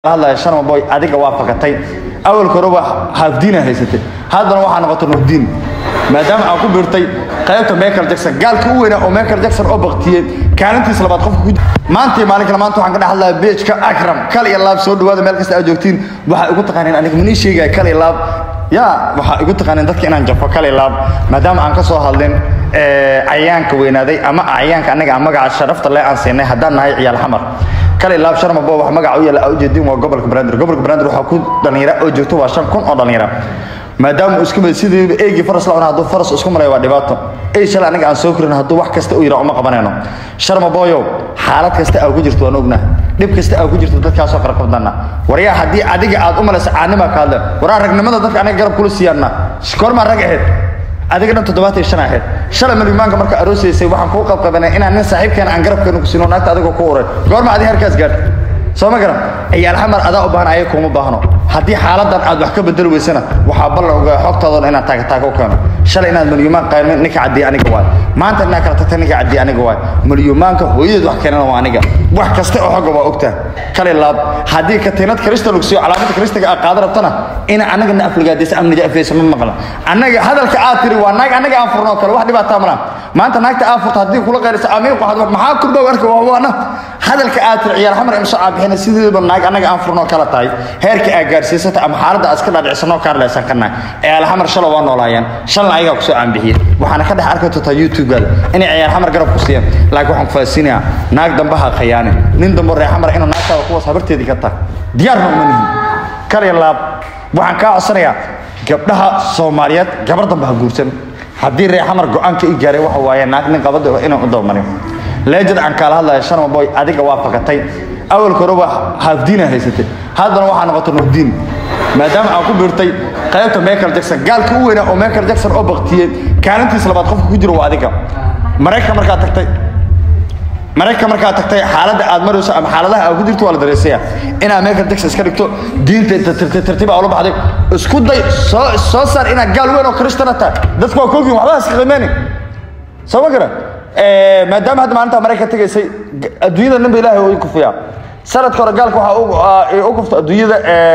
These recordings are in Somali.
hadlaya sharma boy adiga waa fakatay awalka horeba haafdiina haysatay haddana waxaa noqotay nurdiin maadaama aan ku biirtay qaybta michael jackson gaalka u weynaa oo michael jackson oo baktiyey kaalintiisa labaad qofka ku maantii maalinkana maanta waxaan ka dhex hadlaya beejka akram kal iyo laab soo dhawaada meel kasta aad joogtiin waxaa igu taqaaneen aniga manii sheegaya kal iyo laab ya waxaa igu taqaaneen dadka inaan jafo kal iyo laab maadaama aan ka soo hadlin cayaanka weynaaday ama cayaanka anaga aan magaca sharafta le aan siinay haddaan nahay ciyaal xamar kale laab sharma bo wax magaca u yaala ujeedin waa gobolka banaadir gobolka banaadir waxaa ku dhalinyara oo joogto waa shan kun oo dhalinyara maadaama uu isku mid sidii eegii faras la cuna hadduu faras isku malay waa dhibaato ey shalay anaga aan soo korin hadduu wax kasta u yira uma qabanayno sharma boyow xaalad kasta aa ku jirto waan ognaha dhib kasta aa ku jirto dadkaasoo qarqabdana waryaa haddii adiga aad u malaysa caanima ka hadle waraa ragnimada dadka anaga garab kula siiyaanna koormaa rag ahayd adiga dhan toddobaatan iyo shan ahayd shalay malmaanka marka aroosaysay waxaan kuu qabqabanay inaan nin saaxiibkeena aan garabkeena ku siino naagta adigoo ku uray goorma adi harkaas gaarta soo ma garan ciyaal xamar adaa u baahan ayaga kuma baahno haddii xaaladan aad wax ka bedeli weysana waxaa ballan ogaa xogtoodan inaad taagataag u keeno shalay inaad malyumaan qayrmin ninka caddiya aniga waay maanta inaad kala tagta ninka caddiya aniga waay malyumaanka hooyadeed wax keenana waa aniga wax kasta oo xogga waa ogtaa kale laab haddii katiinad krista lagu siiyo calaamada kristiga aad qaada rabtana ina anagana afligaadaysa amniga afaysa ma maqla annaga hadalka aad tiri waa naag annaga aan furno kale wax dhibaataa malaha maanta naagta aad furto haddii kula qayraysa amiin waxaad maxaa kurdow arka waana hadalka aad tiri ciyaar xamar imso aad bixina sideedaba naag annaga aan furnoo kala tahay heerka aad gaarsiisata ama xaaladda aad iska dhaadhicisano kaa leesan karnaa ciyaal xamar shala waa noolaayeen shalna ayagaa kusoo caanbixiyey waxaana ka dhex arki doontaa youtube-gaada inay ciyaar xamar garab ku siiyaan laakiin waxaan ku faasinayaa naag dambe ha khayaanin nin dambe reer xamar inuu naagtaada kuwaas habarteedii ka tahay diyaarna uma nihin kaliya laab waxaan kaa codsanayaa gabdhaha soomaaliyeed gabar dambe ha guursan haddii reer xamar go-aanka i gaaray waxa waaye naag nin qabada inaan u dabamarin leejad aan kaala hadlaya sharma boy adiga waa fakatay awalka horeba haafdiina haysatay haddana waxaa noqotay nurdiin maadaama aan ku biirtay qaybta michael jackson gaalka u weynaa oo michael jackson oo baktiyey kaalintiisa labaad qofka ku jiro waa adiga maraykan markaad tagtay maraykan markaad tagtay xaaladda aad marayso ama xaaladaha aad ku jirto waa la dareysaya inaad michael jackson iska dhigto diinta tartiiba ula baxday isku day soo soo saar inaad gaal weyn oo kristana tahay dadku waa koogin waxba iska qiimeyni soo ma garan maadaama hadda maalinta maraykan tegaysay adduunyada ninba ilaahay uu kufiyaa sanadka hore gaalka waxaa u kuftay adduunyada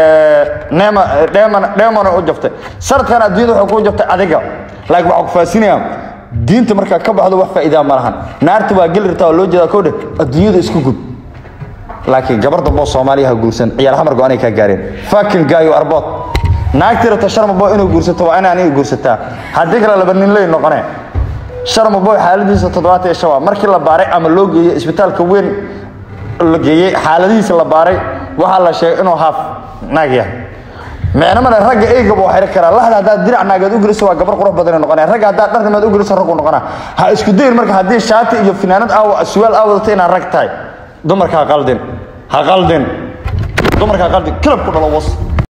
neema dheemana dheemana u jaftay sanadkan adduunyada waxay ku jaftay adiga laakiin waxaa ku faasinayaa diinta markaa ka baxdo wax faa'iidaa ma lahan naarta waa geli rabtaa oo loo jeedaa kowdhe adduunyada isku gud laakiin gabar dambe oo soomaaliya ha guursan ciyaar xamar go-aanay kaa gaareen fakin gaayo arbood naagtii rabta sharma bo inuu guursato waa inaan ii guursataa haddii kale laba nin ley noqonee sharma boy xaaladiisa toddobaatan iyo shan waa markii la baaray ama loo geeyey isbitaalka weyn la geeyey xaaladihiisa la baaray waxaa la sheegay inuu haaf naag yahay micnamana ragga eygaba waa xiri karaa lahda haddaad dirac naageed u geliso waa gabar qurux badanay noqonaya ragga haddaad dharnimeed u geliso raggu noqonaa ha isku dayin marka haddii shaati iyo finaanad aawa suwaal aa wadato inaad rag tahay dumarka ha qaldin ha qaldin dumarka ha qaldin kilab ku dhalo was